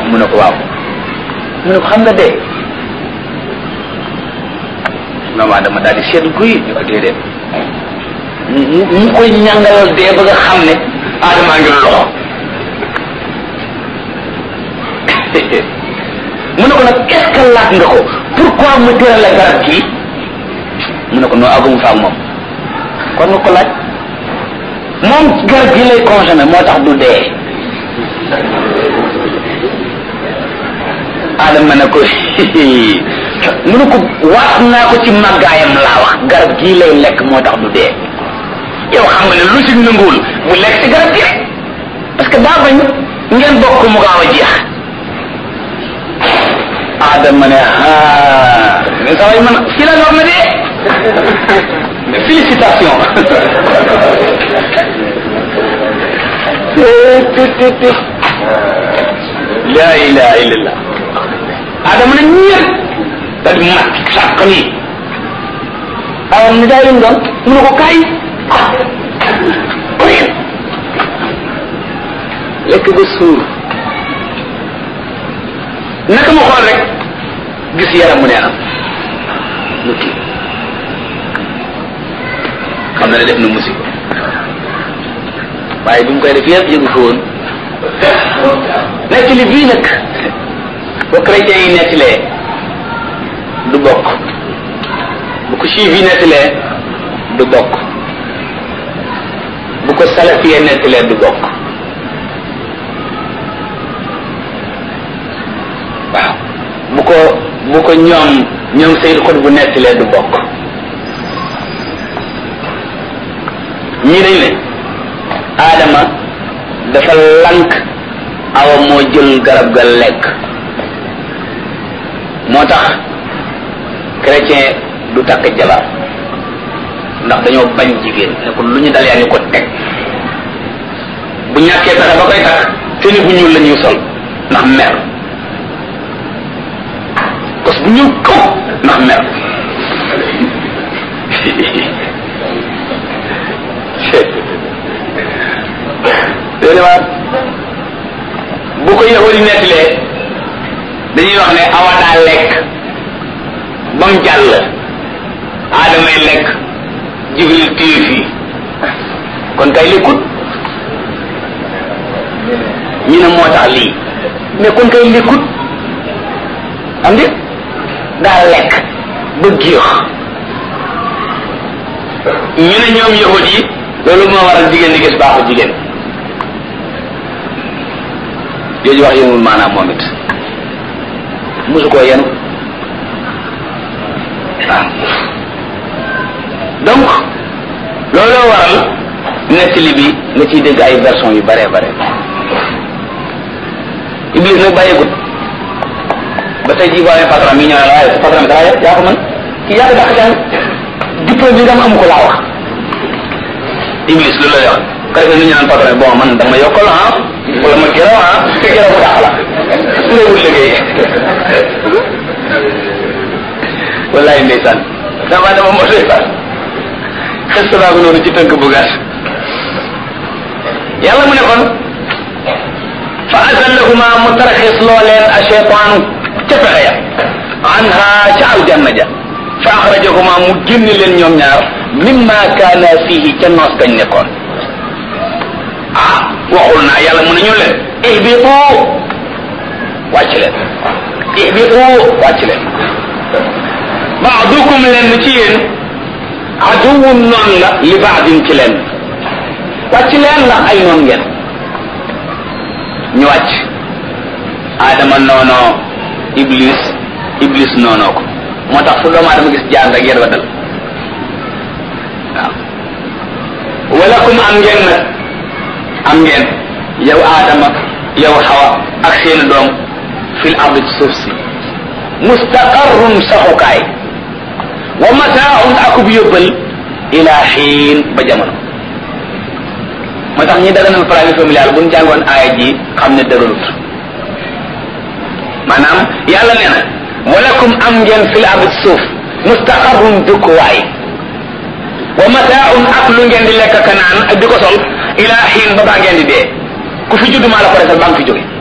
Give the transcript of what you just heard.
mu ne ko waaw mu ne ko xam nga dee doomu aadama daal di seet guy ñu ko déedéet mu mu koy ñàngalal dee ba nga xam ne aadamaa ngi loxo mu ne ko nag est-ce que laaj nga ko pourquoi mu tëral la garab kii mu ne ko noo agum fa ak moom kon nga ko laaj moom garab gi lay consommé moo tax du dee adama ne ko mu ne ko waat naa ko ci màggaayam laa wax garab gii lay lekk moo tax du dee yow xam nga ne lu si nanguwul mu lekk ci garab gi rek parce que daa bañ ngeen bokk mu gaaw a jeex adama ne ah mais saa yi man fii la nga xam ne de félicitation la ilaha illallah adama ne ñeer da di mat sàq nii awam ni daa yëm doon mu ne ko kaay lekk ba suur naka ma xool rek gis yaram mu neenam mu kii xam na ne def na musiba waaye bi mu koy def yëpp yëgu fa woon nekk li bii nag ba chrétien yi nettilee du bokk bu ko juif yi nettilee du bokk bu ko salafiyee nettilee du bokk waaw bu ko bu ko ñoom ñoom Seydou Xut bu nettilee du bokk ñii dañ ne Adama dafa lank awa moo jël garab ga lekk moo tax chrétien du takk jabar ndax dañoo bañ jigéen ne ko lu ñu dal yaa ñu ko teg bu ñàkkee pexe ba koy takk teni bu ñuul la ñuy sol ndax mer parce que bu ñuul kaw ndax mer déedéet bu ko yahudi nettalee dañuy wax ne awa daa lekk ba mu jàll aadamay lekk jibril téye fii kon kay lekkut ñu ne moo tax lii mais kon kay lekkut am di daa lekk ba géex ñu ne ñoom yahud yi loolu moo waral jigéen di gis baaxu jigéen jooju wax yëngul maanaam moom it mosu koo yenu waaw donc looloo waral nettali bi nga ciy dégg ay version yu bare bare Iblis nag bàyyeegut ba tey jii boo amee patron mi ñëw ne la waaye sa patron bi dara yaa ko mën kii yaa ko dàq jàng diplôme bi nga am amu ko laa wax Iblis loolu lay wax ka defee nu ñu naan patron bi bon man dama yokkal ah wala ma gërëm ah te gërëm bu dàq la su lay wut liggéey wallaay ndeysaan dama dama moo ndeysaan xes naa ko noonu ci tënk bu gàtt yàlla mu ne kon fa azallahuma mu taraxis loo leen a cheytaanu ca pexe ya anha ca aljanna ja fa axrajahuma mu génne leen ñoom ñaar mimma kaana fihi ca noos gañ nekkoon ah waxul naa yàlla mu ne ñu leen ihbitu wàcc leen ihbitu wàcc leen baadukum leen ci yéen aduwun noon la li baadin ci leen wàcc leen la ay noon ngeen ñu wàcc aadama noonoo iblis iblis noonoo ko moo tax fu doomu aadama gis jaan rek yéen wa dal waaw walakum am ngeen nag am ngeen yow aadama yow xawa ak seeni doom fil ardi ci suuf si mustaqarrun saxukaay wa mataaun akub yóbbal ila xiin ba jamono moo tax ñi daganal planning familial bu ñu jàngoon aaya ji xam ne dëgërut maanaam yàlla nee na walakum am ngeen fil ardi suuf mustaqarrun dëkkuwaay wa mataaun ak lu ngeen di lekk ka naan ak di ko sol ila xiin ba baa ngeen di dee ku fi judd maa la ko defal baa nga fi jóge